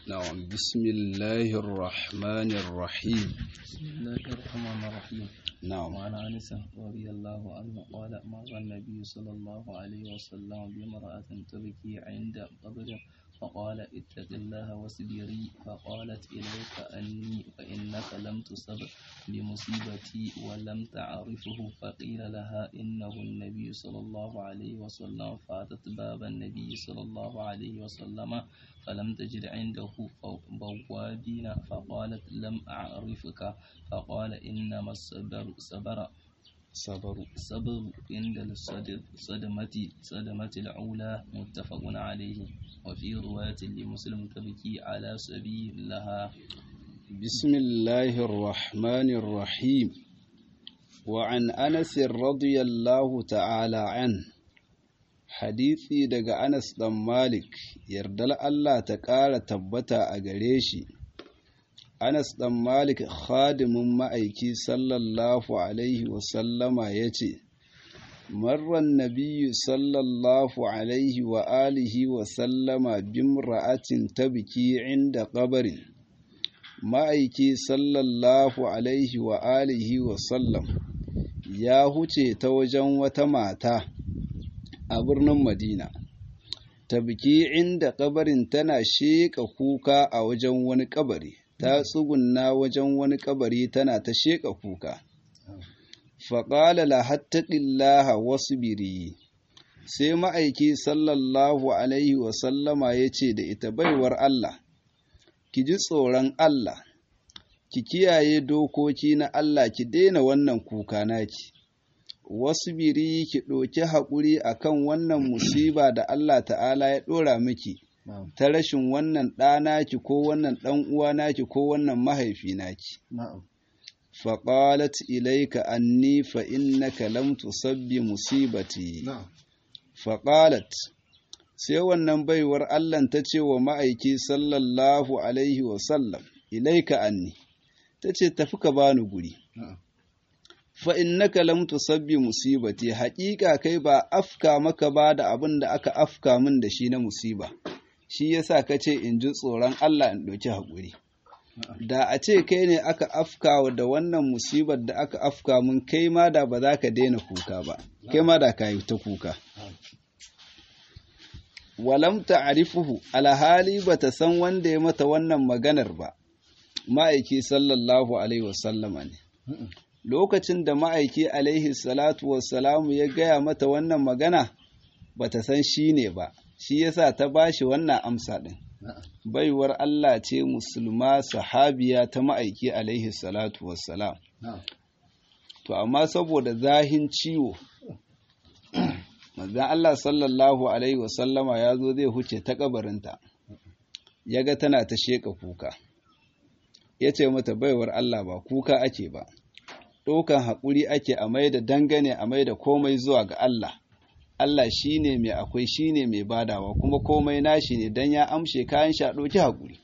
نعم بسم الله الرحمن الرحيم بسم الله الرحمن الرحيم نعم وعن انس رضي الله عنه قال مر النبي صلى الله عليه وسلم بامرأة تبكي عند قبر فقال اتق الله واصبري فقالت إليك أني فإنك لم تصب بمصيبتي ولم تعرفه فقيل لها إنه النبي صلى الله عليه وسلم فأتت باب النبي صلى الله عليه وسلم فلم تجد عنده بوابين فقالت لم أعرفك فقال إنما الصبر صبر صبر صبر عند الصدمة صدمة الأولى متفق عليه وفي رواية لمسلم تبكي على سبيل لها بسم الله الرحمن الرحيم وعن أنس رضي الله تعالى عنه hadisi daga Anas ɗan Malik yardar Allah ta ƙara tabbata a gare shi Anas ɗan Malik khadimin ma'aiki sallallahu alaihi wasallama ya ce marran nabiyyu sallallahu alaihi wa alihi wa sallama bimra'atin tabki inda qabarin ma'aiki sallallahu alaihi wa alihi wa sallam ya huce ta wajen wata mata a birnin Madina. Ta biki inda kabarin tana sheƙa kuka a wajen wani kabari, ta tsugunna wajen wani kabari tana ta sheƙa kuka. Faƙala la hattaƙillaha wasu biri, sai ma'aiki sallallahu Alaihi wasallama ya ce da ita baiwar Allah, ki ji tsoron Allah, ki kiyaye dokoki na Allah ki daina wannan kuka naki. wasu biri ki ɗauki haƙuri a kan wannan musiba da Allah ta'ala ya ɗora miki ta rashin wannan ɗanaki ko wannan ɗan uwanaki ko wannan mahaifi naki. faƙalat ilaika anni fa innaka lam tusabbi musibati faƙalat sai wannan baiwar Allah ta ce wa ma'aiki sallallahu alaihi wasallam ilaika anni ta ce tafi ka bani guri fa innaka lam tusabbi musibati haƙiƙa kai ba afka maka ba da abin da aka afka min da shi na musiba shi yasa kace in ji tsoron Allah in ɗauki haƙuri da a ce kai ne aka afka da wannan musibar da aka afka min kai ma da ba za ka daina kuka ba kai ma da ka yi ta kuka walam ta'rifuhu alhali bata san wanda ya mata wannan maganar ba ma'aiki sallallahu alaihi wasallama ne lokacin da ma'aiki alaihi salatu wassalamu ya gaya mata wannan magana bata san shi ne ba shi yasa ta bashi wannan amsa ɗin baiwar Allah ce musulma sahabiya ta ma'aiki alaihi salatu wassalam to amma saboda zahin ciwo manzan Allah sallallahu alaihi wasallama ya zo zai huce ta kabarinta ya ga tana ta sheƙa kuka ya ce mata baiwar Allah ba kuka ake ba ɗaukan haƙuri ake a mai da dangane a mai da komai zuwa ga Allah. Allah shi ne mai akwai shi ne mai badawa kuma komai nashi ne don ya amshe kayan sha ɗauki haƙuri.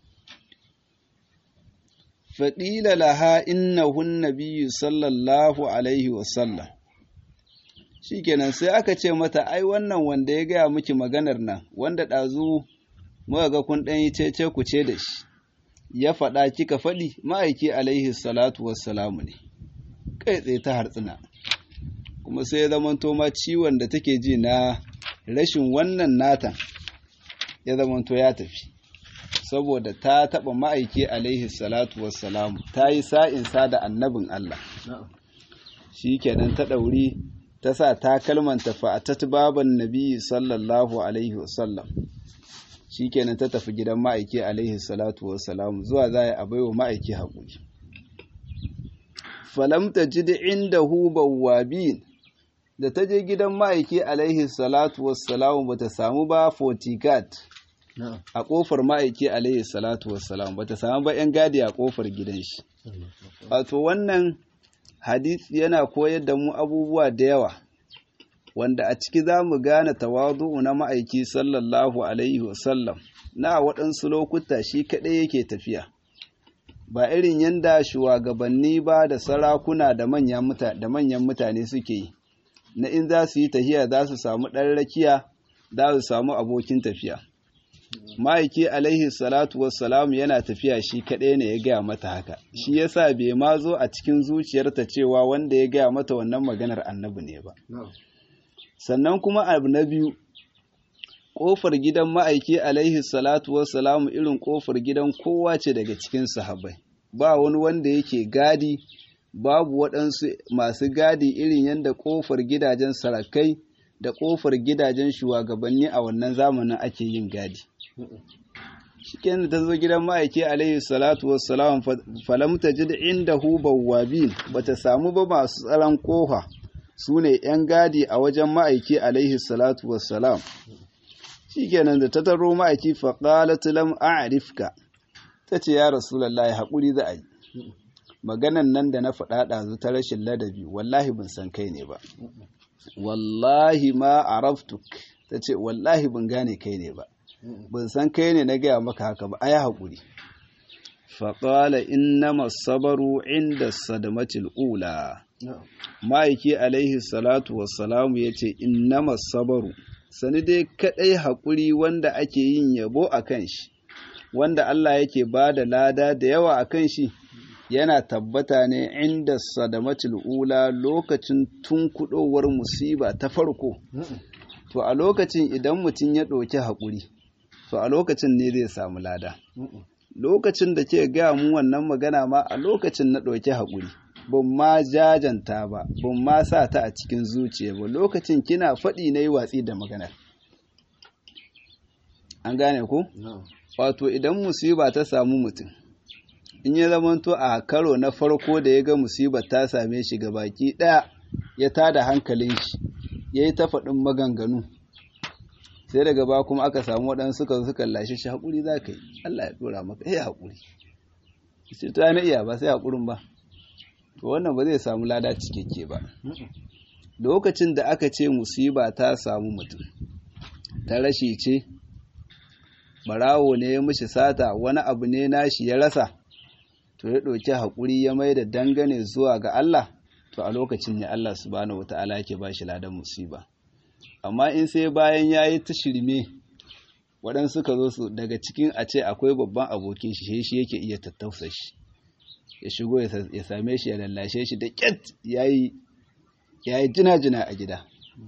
Faɗila laha inna hun nabiyyu sallallahu alaihi wasallam. Shi kenan sai aka ce mata ai wannan wanda ya gaya miki maganar nan wanda ɗazu muka ga kun ɗan yi cece ku ce da shi. Ya faɗa kika faɗi ma'aiki alaihi salatu wassalamu ne. kai tsaye ta hartsina kuma sai ya zamanto ma ciwon da take ji na rashin wannan natan ya zamanto ya tafi saboda ta taɓa ma'aiki alaihi salatu wassalamu ta yi sa'insa da annabin Allah shi kenan ta ɗauri ta sa ta kalmanta fa'atat baban nabi sallallahu alaihi wasallam shi kenan ta tafi gidan ma'aiki alaihi salatu wassalamu zuwa za a baiwa ma'aiki haƙuri falam ta ji da inda bawwabin da ta je gidan ma'aiki alaihi salatu wassalamu ba ta samu ba fotikat a ƙofar ma'aiki alaihi salatu wassalamu ba ta samu ba 'yan gadi a ƙofar gidan shi wato wannan hadisi yana koyar da mu abubuwa da yawa wanda a ciki za mu gane tawadu'u na ma'aiki sallallahu alaihi wasallam na waɗansu lokuta shi kaɗai yake tafiya ba irin yadda shugabanni ba da sarakuna da manyan mutane suke yi na in za su yi tafiya za su samu ɗan rakiya za su samu abokin tafiya ma'aiki alaihi salatu wassalamu yana tafiya shi kaɗai ne ya gaya mata haka shi yasa bai ma zo a cikin zuciyarta cewa wanda ya gaya mata wannan maganar annabi ne ba sannan kuma abu na biyu ƙofar gidan ma'aiki alaihi salatu wassalamu irin ƙofar gidan kowa ce daga cikin sahabbai ba wani wanda yake gadi babu waɗansu masu gadi irin yadda ƙofar gidajen sarakai da ƙofar gidajen shugabanni a wannan zamanin ake yin gadi shikenan ta zo gidan ma'aiki alaihi salatu wassalam falam tajid indahu bawwabin bata samu ba masu tsaron kofa su ne yan gadi a wajen ma'aiki alaihi salatu wassalam shikenan da ta taro ma'aiki fa qalat lam a'rifka tace ya rasulullahi hakuri za a yi maganan nan da na faɗa ɗazu ta rashin ladabi wallahi ban san kai ne ba wallahi ma araftuk tace wallahi ban gane kai ne ba ban san kai ne na gaya maka haka ba ai haƙuri faƙala innama sabaru inda sadamatil ula ma'aiki alaihi salatu wassalamu ya ce innama sabaru sani dai kaɗai haƙuri wanda ake yin yabo a kan shi wanda Allah yake ba da lada da yawa a kan shi yana tabbata ne inda sadamatil ula lokacin tunkuɗowar musiba ta farko to a lokacin idan mutum ya ɗauki haƙuri to a lokacin ne zai samu lada lokacin da ke gaya mu wannan magana ma a lokacin na ɗauki haƙuri ban ma jajanta ba ban ma sa ta a cikin zuciya ba lokacin kina faɗi na yi watsi da maganar an gane ku wato idan musiba ta samu mutum in ya zamanto a karo na farko da ya ga musibar ta same shi ga baki ɗaya ya tada hankalin shi ya yi ta faɗin maganganu sai daga ba kuma aka samu waɗansu suka suka lashe shi haƙuri za ka yi Allah ya ɗora maka eh haƙuri sai ta na iya ba sai haƙurin ba to wannan ba zai samu lada cikakke ba lokacin da aka ce musiba ta samu mutum ta rashi ce barawo ne ya mishi sata wani abu ne nashi ya rasa to ya ɗauki haƙuri ya mai da dangane zuwa ga Allah to a lokacin ne Allah subhanahu wata'ala yake ba shi ladan musiba amma in sai bayan ya yi ta shirme waɗansu ka zo su daga cikin a ce akwai babban abokin shi shi yake iya tattausa shi ya shigo ya same shi ya lallashe shi da ƙyat ya yi jina-jina a gida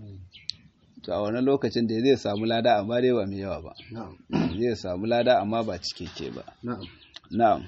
to a wani lokacin da zai samu lada amma dai ba mai yawa ba zai samu lada amma ba cikakke ba na'am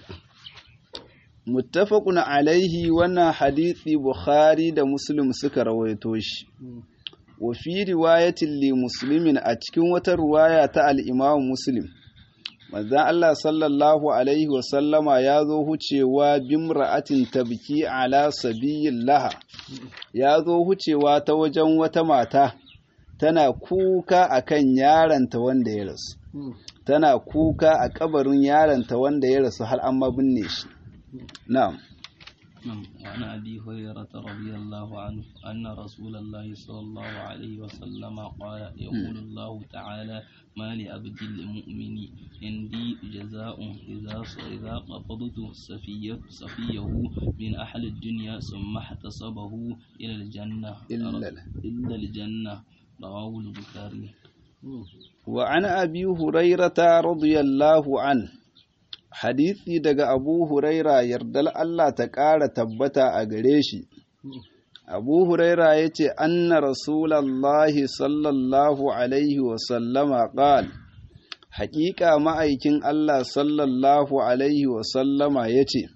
muttafaqun alaihi wannan hadisi bukhari da muslim suka rawaito shi wa fi riwayatin li muslimin a cikin wata riwaya ta al-imam muslim manzon Allah sallallahu alaihi wa sallama ya zo hucewa bimra'atin tabki ala sabiyin laha ya zo hucewa ta wajen wata mata tana kuka akan yaranta wanda ya rasu tana kuka a kabarin yaranta wanda ya rasu har an binne shi na'am وعن أبي هريرة رضي الله عنه أن رسول الله صلى الله عليه وسلم قال يقول الله تعالى ما لعبد المؤمن عندي جزاء إذا إذا قبضت سفيه سفيه من أهل الدنيا ثم احتسبه إلى الجنة إلا إلا الجنة رواه البخاري وعن أبي هريرة رضي الله عنه hadisi daga abu huraira yardal Allah ta ƙara tabbata a gare shi abu huraira ya ce anna rasulallahi sallallahu alaihi wasallama ƙal haƙiƙa ma'aikin Allah sallallahu alaihi wasallama ya ce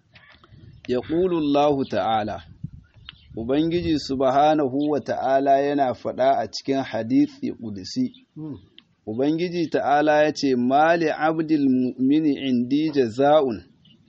ya ƙulullahu ta'ala Ubangiji subhanahu wa ta'ala yana faɗa a cikin hadisi ƙudisi Ubangiji ta'ala ya ce, Mali abdil mu'mini indi jaza'un,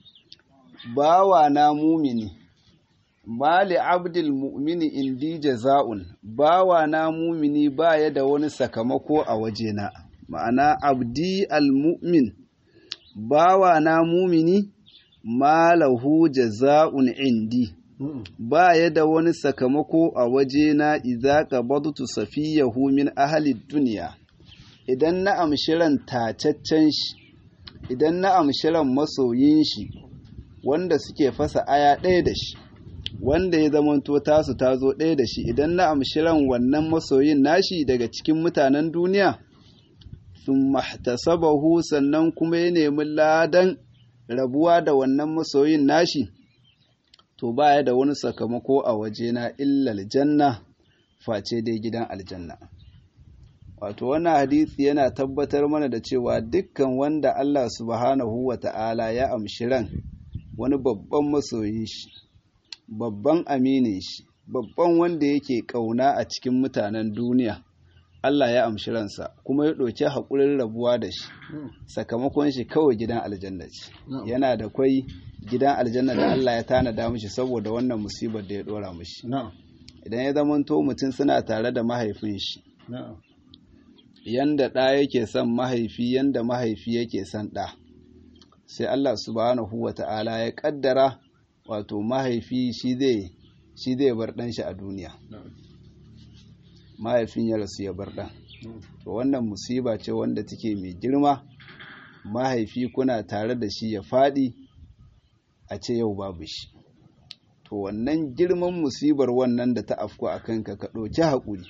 bawa na mumini, Mali abdil mu'mini indi jaza'un, bawa na mumini ba ya da wani sakamako a wajena, ma'ana abdi al-mu'min, bawa na mumini, malahu jaza'un indi. ba ya da wani sakamako a wajena idza qabadtu safiyahu min ahli duniya idan na amshi ran tacaccen shi idan na amshi ran masoyin shi wanda suke fasa aya ɗaya da shi wanda ya zamanto tasu ta zo ɗaya da shi idan na amshi ran wannan masoyin nashi daga cikin mutanen duniya sun mahtasabahu sannan kuma ya nemi ladan rabuwa da wannan masoyin nashi to baya da wani sakamako a wajena illa aljanna face dai gidan aljanna wato wannan hadisi yana tabbatar mana da cewa dukkan wanda Allah subhanahu wa ta'ala ya amshi ran wani babban masoyin shi babban aminin shi babban wanda yake kauna a cikin mutanen duniya Allah ya amshi ransa kuma ya ɗauki haƙurin rabuwa da shi sakamakon shi kawai gidan aljanna ce yana da kwai gidan aljanna da Allah ya tanada mishi saboda wannan musibar da ya ɗora mishi idan ya zamanto mutum suna tare da mahaifin shi yanda ɗa yake son mahaifi yanda mahaifi yake son ɗa sai Allah subhanahu wa ta'ala ya ƙaddara wato mahaifi shi zai shi zai bar ɗan shi a duniya mahaifin ya rasu ya bar ɗan to wannan musiba ce wanda take mai girma mahaifi kuna tare da shi ya faɗi a ce yau babu shi to wannan girman musibar wannan da ta afku a kanka ka ɗauki haƙuri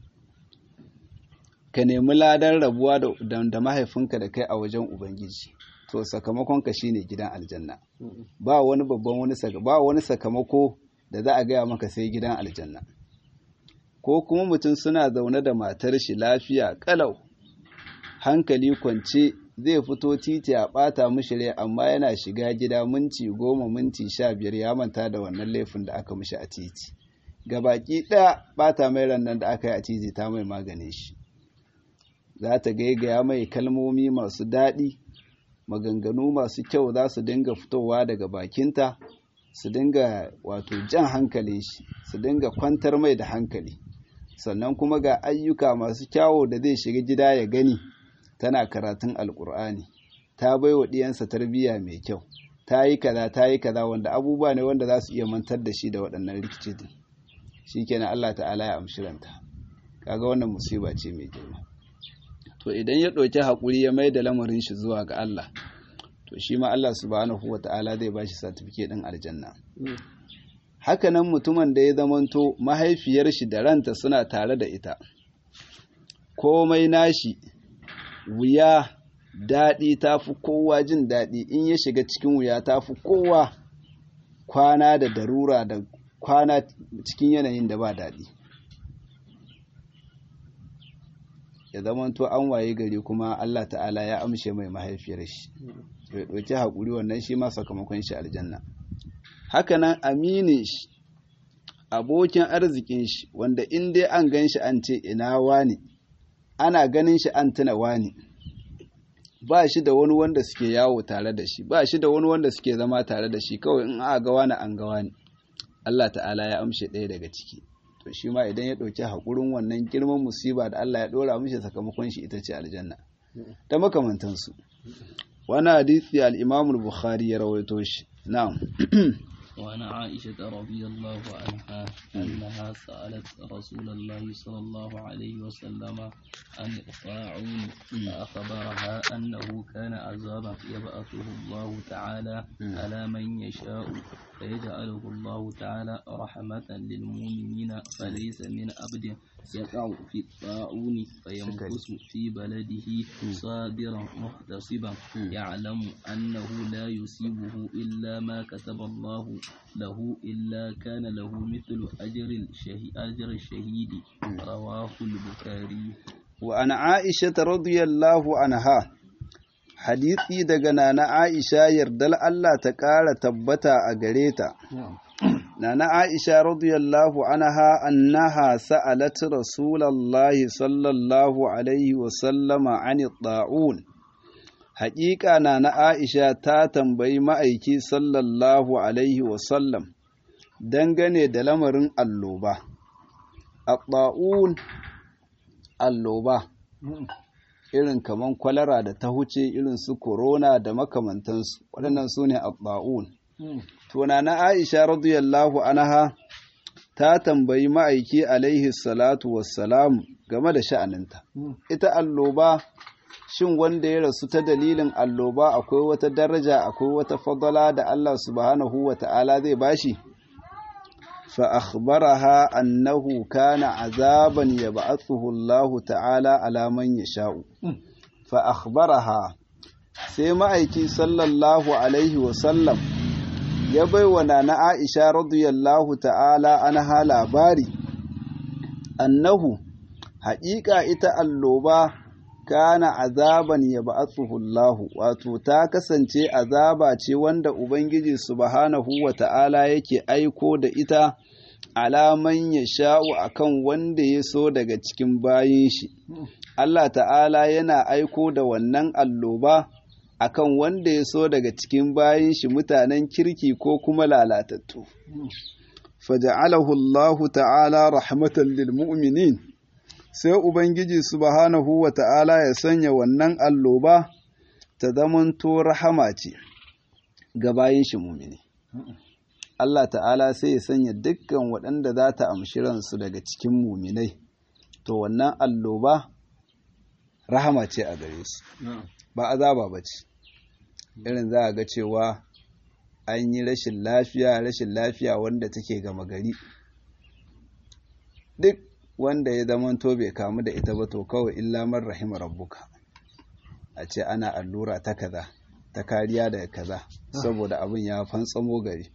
ka nemi ladan rabuwa da mahaifinka da kai a wajen ubangiji to sakamakonka shine gidan aljanna ba wani babban wani ba wani sakamako da za a gaya maka sai gidan aljanna ko kuma mutum suna zaune da matar shi lafiya kalau hankali kwance zai fito titi a ɓata mishi rai amma yana shiga gida minti goma minti sha biyar ya manta da wannan laifin da aka mishi a titi gabaki ɗaya ɓata mai rannan da aka yi a titi ta mai magane shi za ta gaigaya mai kalmomi masu daɗi maganganu masu kyau za su dinga fitowa daga bakinta su dinga wato jan hankali shi su dinga kwantar mai da hankali sannan kuma ga ayyuka masu kyawo da zai shiga gida ya gani tana karatun alkur'ani ta bai wa ɗiyansa tarbiyya mai kyau ta yi kaza ta yi kaza wanda abubuwa ne wanda za su iya mantar da shi da waɗannan rikici din shi kenan Allah ta'ala ya amshi ranta kaga wannan musiba ce mai girma to idan ya ɗauki haƙuri ya mai da lamarin shi zuwa ga Allah to shi ma Allah subhanahu wa ta'ala zai ba shi satifike ɗin aljanna hakanan mutumin da ya zamanto mahaifiyar shi da ranta suna tare da ita komai nashi wuya daɗi ta fi kowa jin daɗi in ya shiga cikin wuya ta fi kowa kwana da darura da kwana cikin yanayin da ba daɗi ya zamanto an waye gari kuma Allah ta'ala ya amshe mai mahaifiyar shi ya ɗauki haƙuri wannan shi ma sakamakon shi aljanna hakanan aminin shi abokin arzikin shi wanda in dai an gan shi an ce ina wani ana ganin shi an tuna wani ba shi da wani wanda suke yawo tare da shi ba shi da wani wanda suke zama tare da shi kawai in aka ga wani an ga wani Allah ta'ala ya amshe ɗaya daga ciki to shi ma idan ya ɗauki haƙurin wannan girman musiba da Allah ya ɗora mishi sakamakon shi ita ce aljanna da makamantansu wani hadisi al-Imam al-Bukhari ya rawaito shi na'am وعن عائشة رضي الله عنها أنها سألت رسول الله صلى الله عليه وسلم عن الطاعون فأخبرها أنه كان عذابا يبعثه الله تعالى على من يشاء فيجعله الله تعالى رحمة للمؤمنين فليس من عبد يقع في الطاعون فيمكث في بلده صابرا محتسبا يعلم أنه لا يصيبه إلا ما كتب الله له إلا كان له مثل أجر الشهيد, أجر الشهيد رواه البخاري وعن عائشة رضي الله عنها hadisi daga nana Aisha yardal Allah ta ƙara tabbata a gare ta. Nana Aisha radiyallahu anha annaha sa'alat Rasulallahi sallallahu alaihi wa sallama an ta'un. Haƙiƙa nana Aisha ta tambayi ma'aiki sallallahu alaihi wa sallam dangane da lamarin alloba. A ta'un alloba. irin kaman kwalara da ta huce irin su corona da makamantansu waɗannan su ne abba'un tuna na aisha radiyallahu anha ta tambayi ma'aiki alaihi salatu wassalam game da sha'aninta ita alloba shin wanda ya rasu ta dalilin alloba akwai wata daraja akwai wata fadala da Allah subhanahu wa ta'ala zai bashi فأخبرها أنه كان عذابا يبعثه الله تعالى على من يشاء fa akhbaraha sai ma'aiki sallallahu alaihi wasallam ya bai wa nana Aisha radiyallahu ta'ala anha labari annahu haƙiƙa ita alloba kana azaban ya ba'athuhullahu wato ta kasance azaba ce wanda ubangiji subhanahu wa ta'ala yake aiko da ita alaman ya sha'u akan wanda ya so daga cikin bayin shi Allah ta'ala yana aiko da wannan alloba akan wanda ya so daga cikin bayin shi mutanen kirki ko kuma lalatattu faja'alahu Allah ta'ala rahmatan lil mu'minin sai ubangiji subhanahu wa ta'ala ya sanya wannan alloba ta zamanto rahama ce ga bayin shi mu'mini Allah ta'ala sai ya sanya dukkan waɗanda za ta amshi ransu daga cikin muminai to wannan alloba rahama ce a gare su ba azaba ba ce irin za a ga cewa an yi rashin lafiya rashin lafiya wanda take gama gari duk wanda ya zamanto bai kamu da ita ba to kawai illa man rahima rabbuka a ce ana allura ta kaza ta kariya daga kaza saboda abin ya fantsamo gari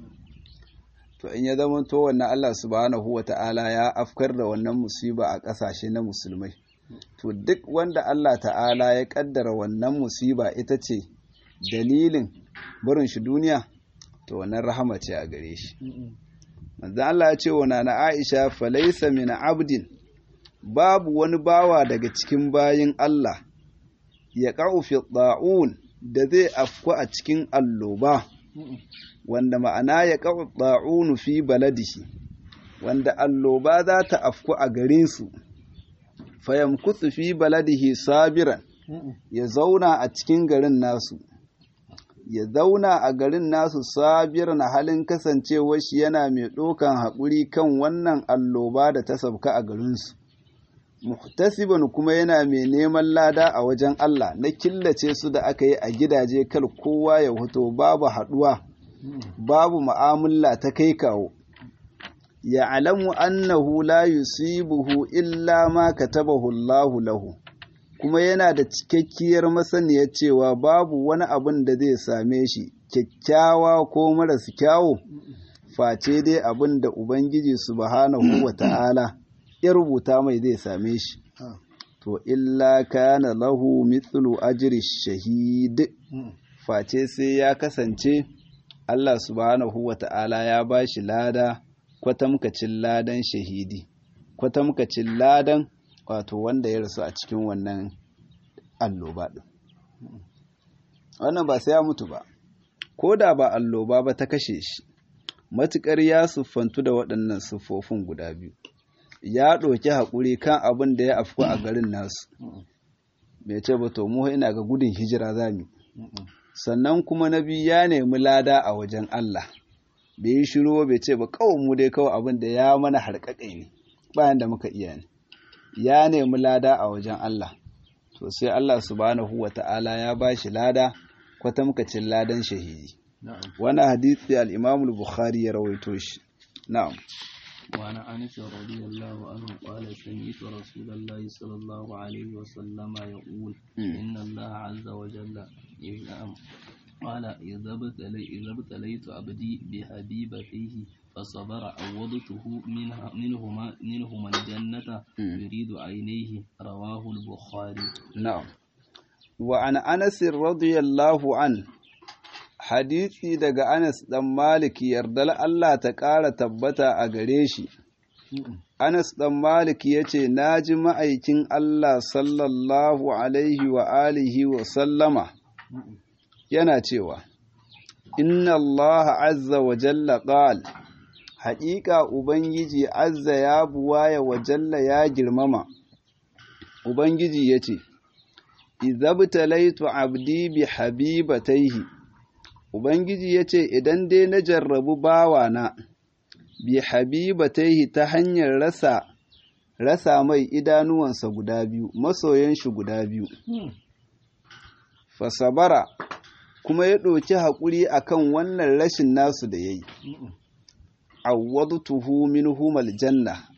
to in ya zama to wannan Allah subhanahu wa ta'ala ya afkar da wannan musiba a ƙasashe na musulmai to duk wanda Allah ta'ala ya ƙaddara wannan musiba ita ce dalilin barin shi duniya to wannan rahama ce a gare shi manzo Allah ya ce wa nana Aisha falaysa min abdin babu wani bawa daga cikin bayin Allah ya qa'u fi da'un da zai afku a cikin alloba wanda ma'ana ya ƙaɓa ɗa'unu fi baladihi wanda alloba za ta afku a garinsu fayamkutsu fi baladihi sabiran ya zauna a cikin garin nasu ya zauna a garin nasu sabiran halin kasancewar shi yana mai ɗaukan haƙuri kan wannan alloba da ta sabka a garinsu muhtasiban kuma yana mai neman lada a wajen Allah na killace su da aka yi a gidaje kal kowa ya hoto babu haɗuwa babu ma'amala ta kai kawo ya alamu annahu la yusibuhu illa ma katabahu Allahu lahu kuma yana da cikakkiyar masaniyar cewa babu wani abin da zai same shi kyakkyawa ko maras kyawo face dai abin da Ubangiji subhanahu wa ta'ala ya rubuta mai zai same shi to illa kana lahu mithlu ajri shahid face sai ya kasance Allah subhanahu wa ta'ala ya ba shi lada kwatamkacin ladan shahidi kwatamkacin ladan wato wanda ya rasu a cikin wannan alloba ɗin wannan ba sai ya mutu ba ko da ba alloba ba ta kashe shi matuƙar ya siffantu da waɗannan siffofin guda biyu ya ɗauki haƙuri kan abin da ya afku a garin nasu bai ce ba to mu ina ga gudun hijira za mu sannan kuma na biyu ya nemi lada a wajen Allah bai yi shiru bai ce ba kawai mu dai kawai abin da ya mana harƙaƙai ne bayan da muka iya ne ya nemi lada a wajen Allah to sai Allah subhanahu wa ta'ala ya ba shi lada kwatamkacin ladan shahidi wannan hadisi al-Imam al-Bukhari ya rawaito shi na'am وعن أنس رضي الله عنه قال سمعت رسول الله صلى الله عليه وسلم يقول إن الله عز وجل قال إذا ابتليت عبدي بحبيبتيه فصبر عوضته منها منهما منهما الجنة يريد عينيه رواه البخاري نعم وعن أنس رضي الله عنه hadisi daga Anas ɗan Malik yardar Allah ta ƙara tabbata a gare shi. Anas ɗan Malik ya ce, Na ji ma'aikin Allah sallallahu Alaihi wa alihi wa sallama yana cewa, Inna Allah azza wa jalla ƙal, haƙiƙa Ubangiji azza ya buwaya wa jalla ya girmama. Ubangiji ya ce, Izabtalaitu abdi bi habibataihi Ubangiji ya ce, Idan dai na jarrabu bawana, bi habibataihi ta hanyar rasa, rasa mai idanuwansa guda biyu, masoyan shi guda biyu. Fasabara, kuma ya ɗauki haƙuri a kan wannan rashin nasu da ya yi. Awwadutuhu minhum aljanna,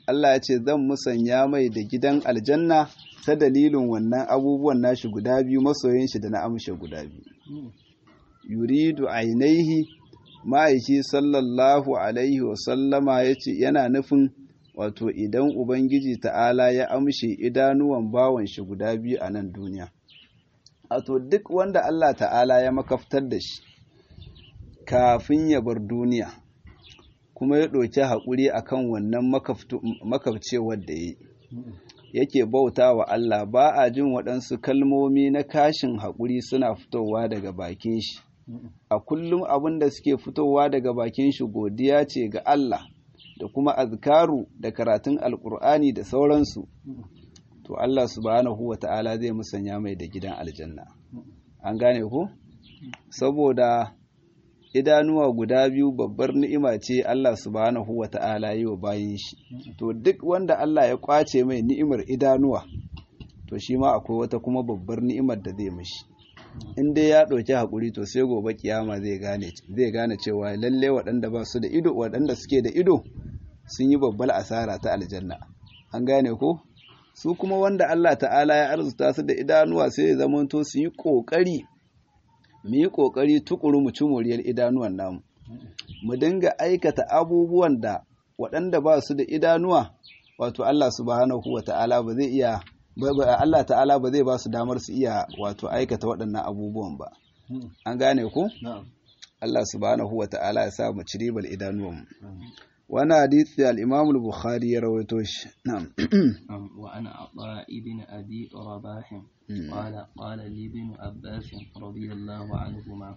Allah ya ce zan musanya mai da gidan aljanna ta dalilin wannan abubuwan nashi guda biyu masoyin shi da na amshe guda biyu yuridu ainihi ma'aiki sallallahu alaihi wasallama ya ce yana nufin wato idan ubangiji ta'ala ya amshe idanuwan bawan shi guda biyu a nan duniya wato duk wanda Allah ta'ala ya makaftar da shi kafin ya bar duniya kuma ya ɗauki haƙuri akan wannan makafcewar da ya yi yake bauta wa Allah ba a jin waɗansu kalmomi na kashin haƙuri suna fitowa daga bakin shi a kullum abin da suke fitowa daga bakin shi godiya ce ga Allah da kuma azkaru da karatun alkur'ani da sauransu to Allah subhanahu wa ta'ala zai musanya mai da gidan aljanna an gane ku saboda idanuwa guda biyu babbar ni'ima ce Allah subhanahu wa ta'ala yi wa bayin shi to duk wanda Allah ya kwace mai ni'imar idanuwa to shi ma akwai wata kuma babbar ni'imar da zai mishi in dai ya ɗauki haƙuri to sai gobe kiyama zai gane zai gane cewa lalle waɗanda ba su da ido waɗanda suke da ido sun yi babbar asara ta aljanna an gane ko su kuma wanda Allah ta'ala ya arzuta su da idanuwa sai ya zamanto su yi ƙoƙari mu yi ƙoƙari tukuru mu ci moriyar idanuwan namu mu dinga aikata abubuwan da waɗanda ba su da idanuwa wato Allah subhanahu wa ta'ala ba zai iya Allah ta'ala ba zai ba su damar su iya wato aikata waɗannan abubuwan ba an gane ku Allah subhanahu wa ta'ala ya sa mu ci ribar idanuwan wani hadisi al-Imam al-Bukhari ya rawaito shi na'am wa ana ata ibn abi rabah قال قال لي ابن عباس رضي الله عنهما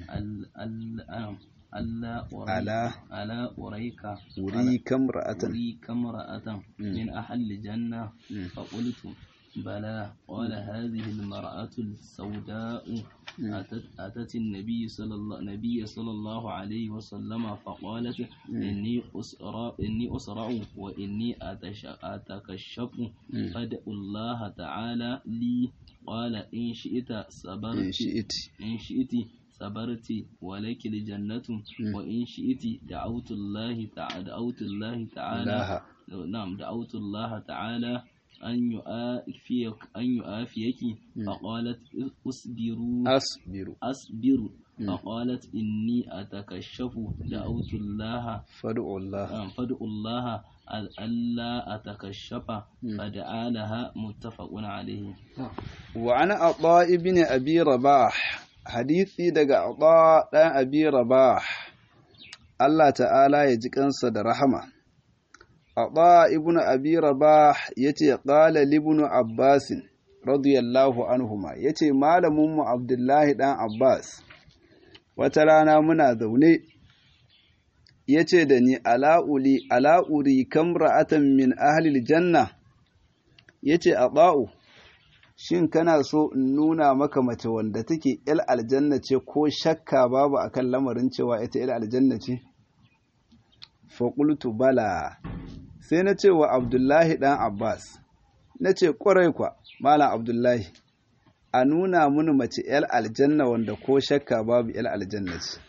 ألا ألا ألا أريك أريك امرأة أريك امرأة من أهل الجنة فقلت بلى قال هذه المرأة السوداء أتت, أتت النبي صلى الله النبي صلى الله عليه وسلم فقالت إني أسرع إني أسرع وإني أتكشف فادعوا الله تعالى لي قال إن شئت صبرت إن شئت إن شئت صبرت ولك الجنة وإن شئت دعوت الله تعالى دعوت الله تعالى نعم دعوت الله تعالى أن يؤافيك أن يؤافيك فقالت أصبروا أصبر أصبر فقالت إني أتكشف دعوت الله فادعوا الله فادعوا الله ألا أتكشف فدعا لها متفق عليه وعن عطاء بن أبي رباح حديثي دقى عطاء أبي رباح الله تعالى يجيكنس رحمه Aba ibn Abi Rabah yace qala libnu Abbas radiyallahu anhuma yace malamin mu Abdullahi dan Abbas wata rana muna zaune yace da ni ala'uli ala'uri kamra'atan min ahli janna yace Aba'u shin kana so in nuna maka mace wanda take il aljanna ce ko shakka babu akan lamarin cewa ita il aljanna ce fa qultu bala sai na ce wa Abdullahi ɗan Abbas, na ce ƙwarai kwa, Malam Abdullahi, a nuna mini mace ‘yar aljanna wanda ko shakka babu ‘yar aljanna ce.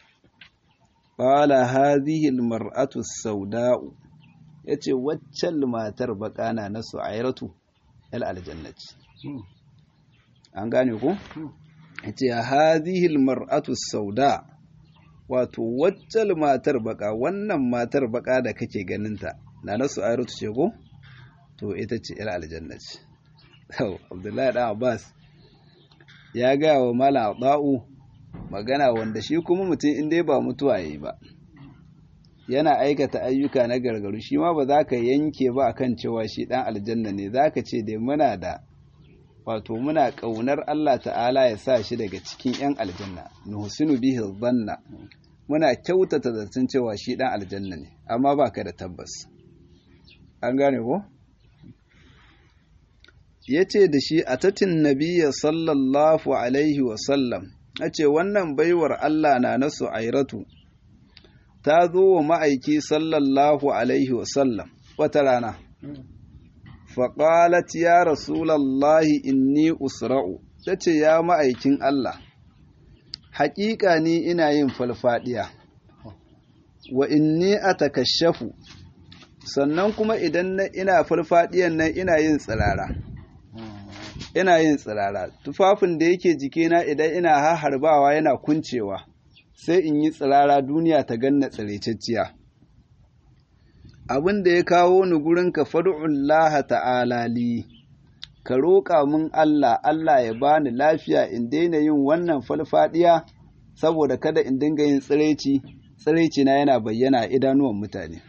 Ƙwala hazihil mar'atu sauda'u, ya ce waccan matar baƙana na su'airatu ‘yar aljanna ce. An gane ku? Ya ce hazihil mar'atu sauda, wato waccan matar baƙa, wannan matar baƙa da kake ganinta. na nasu ayrutu ce ko to ita ce yar aljanna ce abdullahi dan abbas ya gaya wa malam abda'u magana wanda shi kuma mutum in dai ba mutuwa yayi ba yana aikata ayyuka na gargaru shi ma ba za ka yanke ba akan cewa shi dan aljanna ne za ka ce dai muna da wato muna ƙaunar Allah ta'ala ya sa shi daga cikin 'yan aljanna nuhsinu bihi dhanna muna kyautata zaton cewa shi dan aljanna ne amma baka da tabbas an gane ko yace da shi atatin nabiyya sallallahu alaihi wa sallam ce wannan baiwar Allah na nasu airatu ta zo wa ma'aiki sallallahu alaihi wa sallam wata rana faƙalat ya rasulallahi inni usra'u ta ce ya ma'aikin Allah haƙiƙa ni ina yin falfaɗiya wa inni a takashafu sannan kuma idan ina farfadiyan nan ina yin tsirara ina yin tsirara tufafin da yake jikina idan ina harbawa yana kuncewa sai in yi tsirara duniya ta ganna tsirececciya abin da ya kawo ni gurin ka fadu'ullah ta'ala li ka roƙa min Allah Allah ya bani lafiya in daina yin wannan falfadiya saboda kada in dinga yin tsireci tsireci na yana bayyana a idanuwan mutane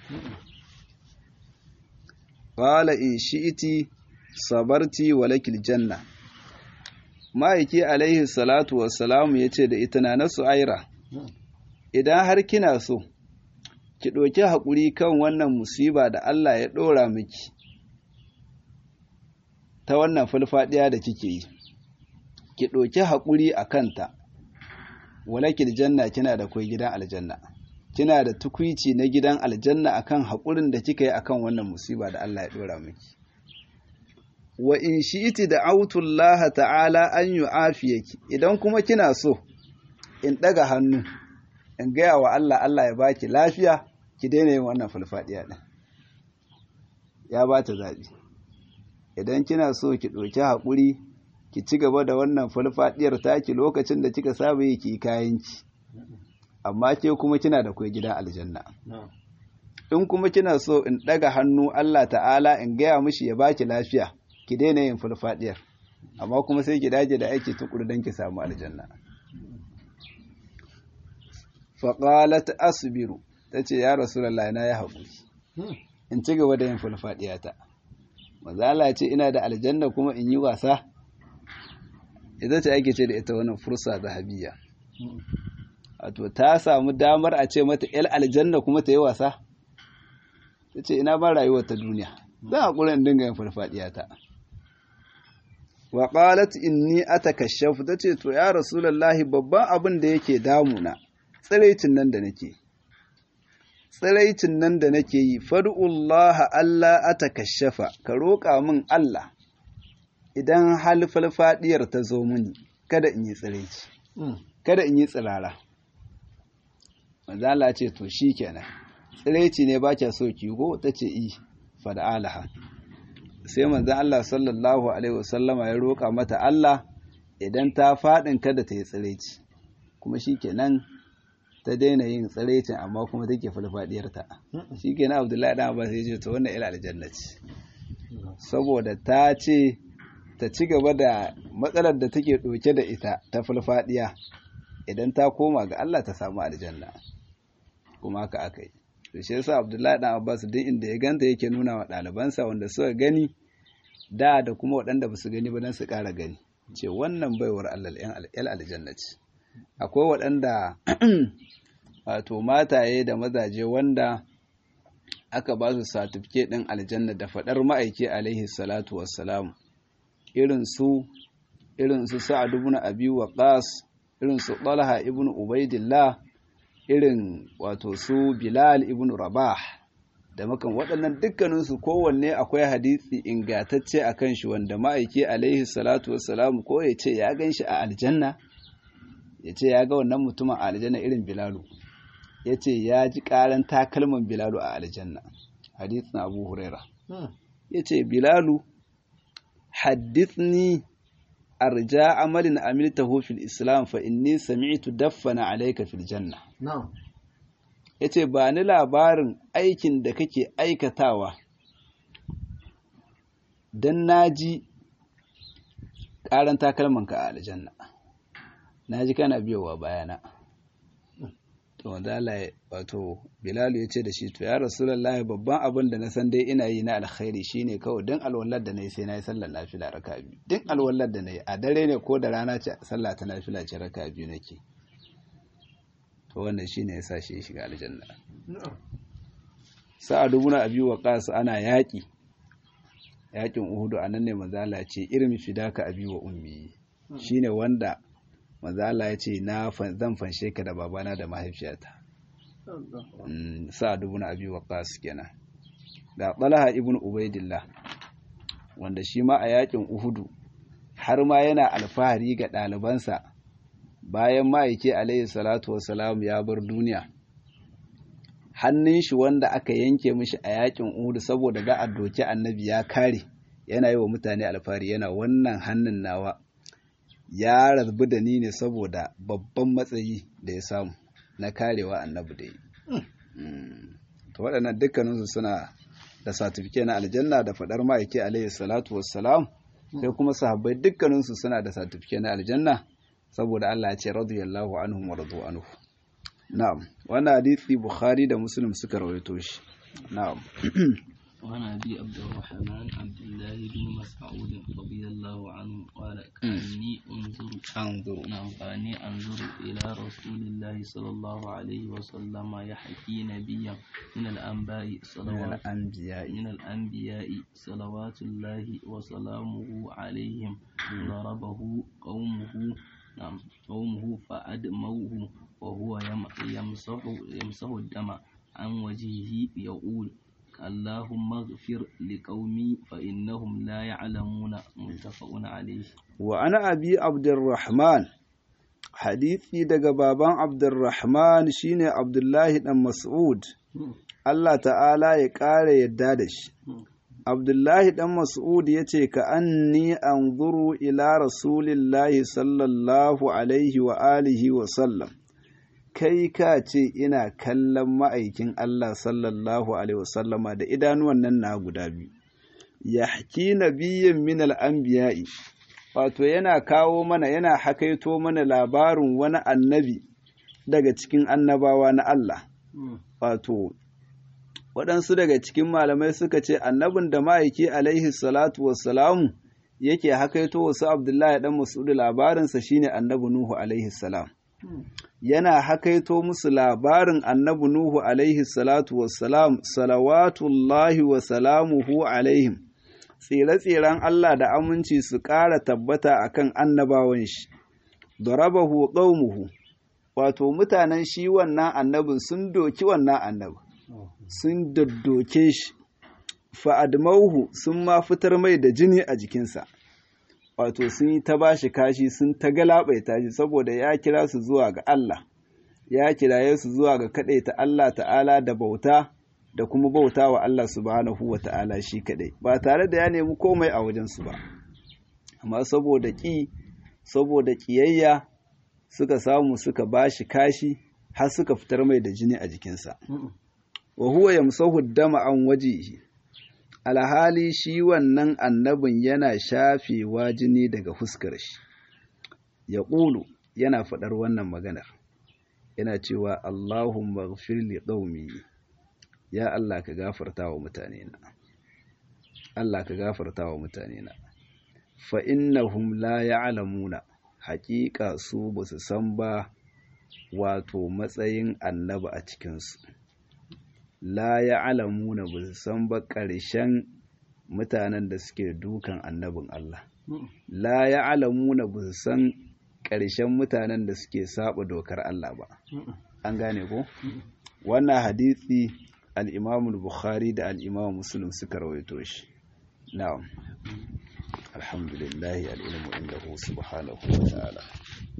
qala in shi'iti sabarti walakil janna ma'aiki alaihi salatu wassalamu yace da ita na nasu aira idan har kina so ki ɗauki haƙuri kan wannan musiba da Allah ya ɗora miki ta wannan falfaɗiya da kike yi ki ɗauki haƙuri a kanta walakil janna kina da kai gidan aljanna kina da tukwici na gidan aljanna akan haƙurin da kika yi akan wannan musiba da Allah ya ɗora miki wa in shi'iti da autullaha ta'ala an yu'afiyaki idan kuma kina so in ɗaga hannu in gaya wa Allah Allah ya baki lafiya ki daina yin wannan falfadiya din ya ba ta zaɓi idan kina so ki ɗauki haƙuri ki ci gaba da wannan falfadiyar taki lokacin da kika saba yi ki kayanki amma ke kuma kina da kai gidan aljanna in kuma kina so in ɗaga hannu Allah ta'ala in gaya mishi ya baki lafiya ki daina yin falfadiyar amma kuma sai ki dage da aiki tukuru don ki samu aljanna faƙalat asbiru ta ce ya rasulallah na ya haƙuri in ci gaba da yin falfaɗiyata mazala ce ina da aljanna kuma in yi wasa ita ce ake ce da ita wannan fursa zahabiya wato ta samu damar a ce mata yal aljanna kuma ta yi wasa ta ce ina ba rayuwar ta duniya zan haƙuri in dinga yin falfaɗiyata wa qalat inni atakashaf tace to ya rasulullahi babban abin da yake damuna tsiraicin nan da nake tsiraicin nan da nake yi fad'ullaha Allah atakashafa ka roƙa min Allah idan hal falfadiyar ta zo mini kada in yi tsiraici kada in yi tsirara manzala ce to shikenan tsiraici ne ba kya so ki go tace i fad'alaha sai manzon Allah sallallahu alaihi wasallama ya roƙa mata Allah idan ta faɗin kada ta yi tsiraici kuma shikenan ta daina yin tsiraicin amma kuma take falfadiyarta shi ke na abdullahi ɗan abbas ya ce ta wannan ila aljanna ce saboda ta ce ta ci gaba da matsalar da take ɗauke da ita ta falfadiya idan ta koma ga Allah ta samu aljanna kuma haka aka yi to shi yasa abdullahi ɗan abbas duk inda ya ganta yake nuna wa ɗalibansa wanda suka gani da da kuma waɗanda ba su gani ba don su ƙara gani ce wannan baiwar Allah yan aljanna ce akwai waɗanda wato mataye da mazaje wanda aka ba su satifike ɗin aljanna da faɗar ma'aiki alaihi salatu wassalam irin su irin su sa'ad ibn abi waqas irin su talha ibn ubaidillah irin wato su bilal ibn rabah da makan waɗannan dukkaninsu kowanne akwai hadisi ingatacce a kan shi wanda ma'aiki alaihi salatu wassalam ko ya ce ya gan shi a aljanna ya ce ya ga wannan mutumin a aljanna irin bilalu ya ce ya ji ƙaran takalman bilalu a aljanna hadithin abu huraira ya ce bilalu haddithni arja amalin amiltahu fil islam fa inni sami'tu daffana alayka fil janna ya ce ba ni labarin aikin da kake aikatawa don na ji ƙaran takalmanka a aljanna na ji kana biyowa bayana to wanda wato bilalu ya ce da shi to ya rasulullahi babban abin da na san dai ina yi na alkhairi shine kawai don alwallar da na yi sai na yi sallar nafila raka biyu don alwallar da na yi a dare ne ko da rana ce sallah ta nafila ce raka biyu nake to wannan shine yasa shi ya shiga aljanna sa'ad ibn abi waqas ana yaki yakin uhudu anan ne manzala ce irmi fidaka abi wa ummi shine wanda manzala ya ce na zan fanshe ka da babana da mahaifiyata sa'ad ibn abi waqas kenan da talha ibn ubaidillah wanda shi ma a yakin uhudu har ma yana alfahari ga ɗalibansa bayan ma'aiki alaihi salatu wasalam ya bar duniya hannun shi wanda aka yanke mishi a yakin Uhud saboda za a doki annabi ya kare yana yi wa mutane alfahari yana wannan hannun nawa ya rabu da ni ne saboda babban matsayi da ya samu na karewa annabi da yi to waɗannan dukkaninsu suna da satifike na aljanna da faɗar ma'aiki alaihi salatu wassalam sai kuma sahabbai dukkaninsu suna da satifike na aljanna saboda Allah ya ce radiyallahu anhum wa radu anhu na'am wannan hadisi bukhari da muslim suka rawaito shi na'am وعن أبي عبد الرحمن عبد الله بن مسعود رضي الله عنه قال كأني أنظر انظر نعم كأني أنظر إلى رسول الله صلى الله عليه وسلم يحكي نبيا من الأنباء من صلوات الأنبياء من الأنبياء صلوات الله وسلامه عليهم ضربه قومه نعم قومه فأدموه وهو يم- يمسح يمسح الدم عن وجهه يقول اللهم اغفر لقومي فإنهم لا يعلمون متفق عليه wa ana abi abdurrahman hadisi daga baban abdurrahman shine abdullahi dan mas'ud Allah ta'ala ya ƙara yadda da shi abdullahi dan mas'ud ya ce ka anni anzuru ila rasulillahi sallallahu alaihi wa alihi wa sallam kai ka ce ina kallon ma'aikin Allah sallallahu alaihi wa sallama da idanuwan nan na guda biyu yahki nabiyyin min al-anbiya'i wato yana kawo mana yana hakaito mana labarin wani annabi daga cikin annabawa na Allah wato waɗansu daga cikin malamai suka ce annabin da ma'aiki alaihi salatu wassalamu yake hakaito wasu abdullahi dan masudu labarinsa shine annabi nuhu alaihi salam yana hakaito musu labarin annabi nuhu alaihi salatu wassalam salawatullahi wa salamuhu alaihim tsire-tsiren Allah da aminci su ƙara tabbata akan annabawan shi darabahu qaumuhu wato mutanen shi wannan annabin sun doki wannan annabin sun daddoke shi fa'admauhu sun ma fitar mai da jini a jikinsa wato sun yi ta bashi kashi sun ta galabaita shi saboda ya kira su zuwa ga Allah ya kiraye su zuwa ga ta Allah ta'ala da bauta da kuma bauta wa Allah subhanahu wa ta'ala shi kaɗai ba tare da ya nemi komai a wajensu ba amma saboda ƙi saboda ƙiyayya suka samu suka bashi kashi har suka fitar mai da jini a jikinsa wa huwa yamsahu dama an wajihi alhali shi wannan annabin yana shafewa jini daga fuskar shi ya ƙulu yana faɗar wannan maganar yana cewa Allahumma ghfir li qaumi ya Allah ka gafarta wa mutane na Allah ka gafarta wa mutane na fa innahum la ya'lamuna haƙiƙa su ba su san ba wato matsayin annabi a cikinsu la ya'lamuna ba su san ba ƙarshen mutanen da suke dukan annabin Allah la ya'lamuna ba su san ƙarshen mutanen da suke saba dokar Allah ba an gane ko wannan hadisi al-Imam al-Bukhari da al-Imam Muslim suka rawaito shi na'am alhamdulillah al-ilmu indahu subhanahu wa ta'ala